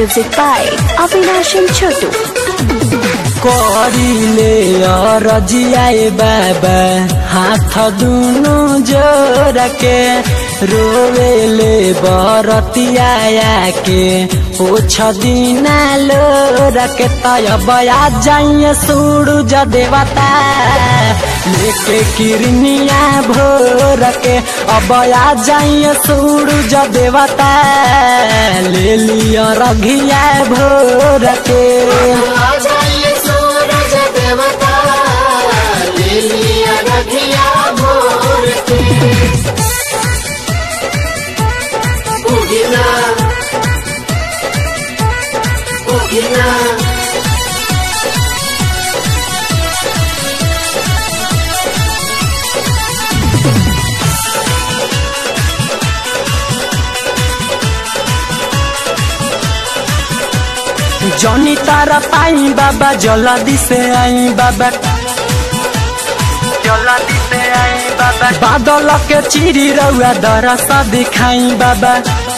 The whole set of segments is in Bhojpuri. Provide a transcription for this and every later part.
Music by Avinash and Chotu. करिले रजियाए बाबा हाथ दुनु जोर के रोवेले बरतिया के ओछ दिना लोर के तय बया जाइए सूरज देवता लेके किरनिया भोर के अबया जाइए सूरज देवता ले लिया रघिया भोर के जाइए सूरज देवता ले लिया रखिया भोर के उगिना उगिना जनी तारा पाई बाबा जल्दी से आई बाबा जल्दी से आई बाबा बादल के चिरी रउआ दरसा दिखाई बाबा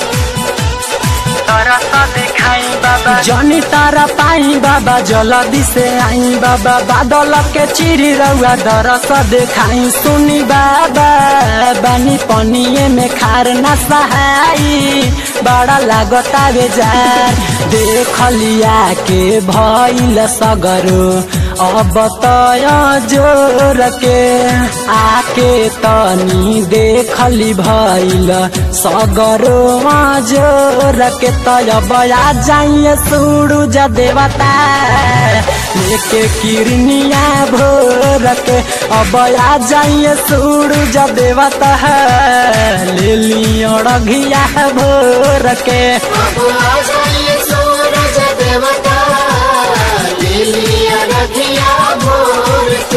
दरसा दिखाई बाबा जनी तारा पाई बाबा जल्दी से आई बाबा बादल के चिरी रउआ दरसा दिखाई सुनी बाबा बानी पनिए में खार ना सहाई बड़ा लागता बेजार देखलिया के भइल सगरो अब तय जोर के आके तनी देखली भइल सगरो जोर के तय बया जाइए सूरज देवता लेके किरनिया भोर के अब आ जाइए सूरज देवता ले लियो रघिया भोर के अब आ जाइए सूरज देवता ले लिया रखिया भोर के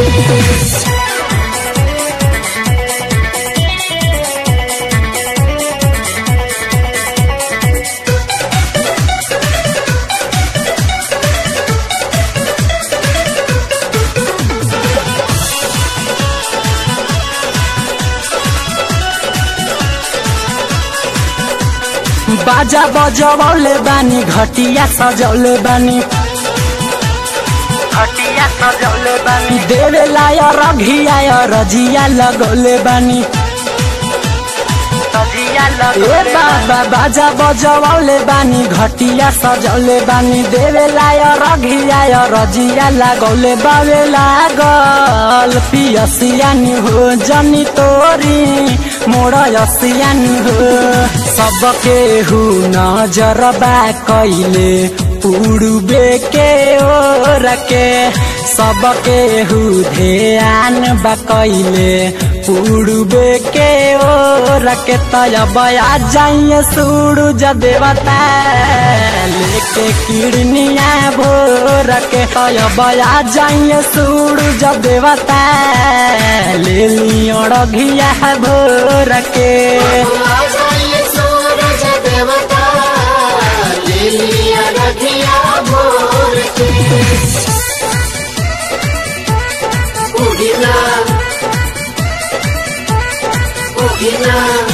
बाजा बजौले बानी घटिया सजौले बानी घटिया सजौले बानी देवे लाय रघिया रजिया लगौले बानी ए बाबा बाजा बजौले बानी घटिया सजौले बानी देवे लाय रघिया रजिया लगौले बावे लागल पियसियानी हो जनी तोरी मोर यसियानी हो सबके हु नजरबा कैले उड़बे के ओर के सबके हु ध्यान बा कैले उड़बे के ओर के तय बया जाइए सूरज देवता लेके किड़निया भोर के तय बया जाइए सूरज देवता ले लियो रघिया भोर के आ जाइए सूरज देवता ले लिया रखिया भोर के उगिना उगिना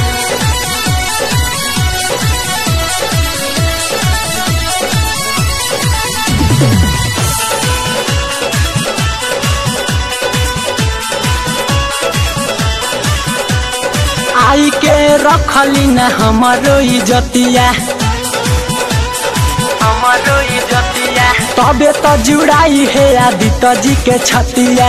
आई के रखली न हमारो इजतिया हमारो इजतिया तबे तो जुड़ाई है आदित्य जी के छतिया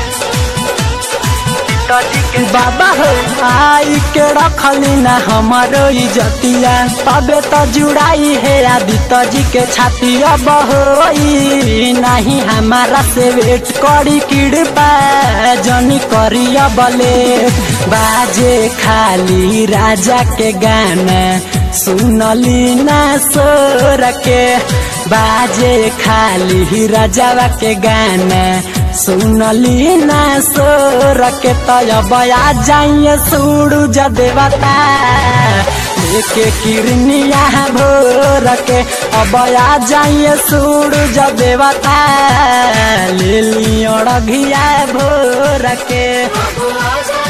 बाबा हो आई के रखली न हमारो इजतिया तबे तो जुड़ाई है आदित्य जी के छतिया बहोई नहीं हमारा से वेट करी किड़पा जनी करिया बले बाजे खाली राजा के गाना सुनली ना सोर के बाजे खाली राजावा के गाना सुनली ना सोर के तय बया जाइए सूरज देवता लेके किरनिया भोर के अब आ जाइए सूरज देवता ले लियो रघिया भोर के अब आ जाइए